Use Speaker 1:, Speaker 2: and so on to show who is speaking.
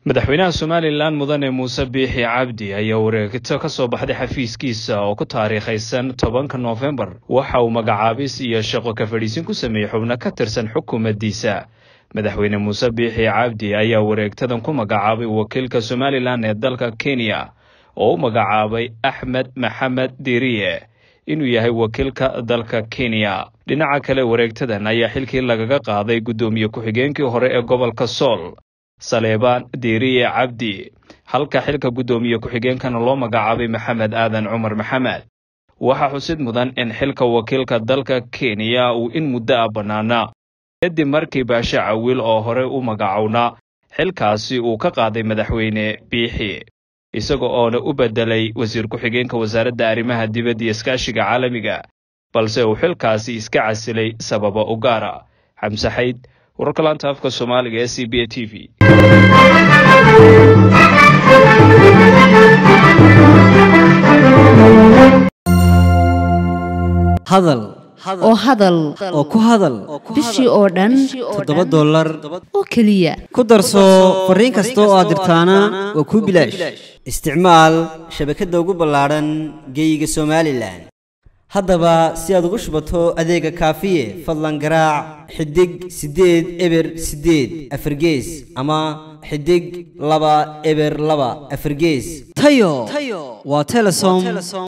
Speaker 1: madaxweynaha somalilan mudane muuse biixi cabdi ayaa wareegto ka soo baxday xafiiskiisa oo ku taariikhaysan tobanka noofembar waxa uu magacaabis iyo shaqo ka fadhiisin ku sameeyey xubno ka tirsan xukuumaddiisa madaxweyne muuse biixi cabdi ayaa wareegtadan ku magacaabay wakiilka somalilan ee dalka kenya oo u magacaabay axmed maxamed diriye inuu yahay wakiilka dalka kenya dhinaca kale wareegtadan ayaa xilkii lagaga qaaday guddoomiye ku-xigeenkii hore ee gobolka sool saleebaan diiriye cabdi halka xilka guddoomiye ku-xigeenkana loo magacaabay maxamed aadan cumar maxamed waxaa xusid mudan in xilka wakiilka dalka kenya uu in muddo ah bannaanaa kadib markii baashe cawiil oo hore u magacownaa xilkaasi uu ka qaaday madaxweyne biixi isaga oona u beddelay wasiir ku-xigeenka wasaaradda arrimaha dibadda iyo iskaashiga caalamiga balse uu xilkaasi iska casilay sababa u gaara xamse xayd wararka laanta afka soomaaliga ee c b a t v
Speaker 2: hadal
Speaker 3: oo hadal
Speaker 2: oo ku hadal
Speaker 3: bishii oo dhan
Speaker 2: toddoba dollar
Speaker 3: oo keliya
Speaker 2: ku darso fariin kasta oo aad dirtaana waa kuu bilaash isticmaal shabakadda ugu ballaadhan geeyiga somalilan haddaba si aad ugu shubato adeega kaafiye fadlan garaac xidig siddeed eber siddeed afargees ama xidig laba eber laba afargees tayo waa telesom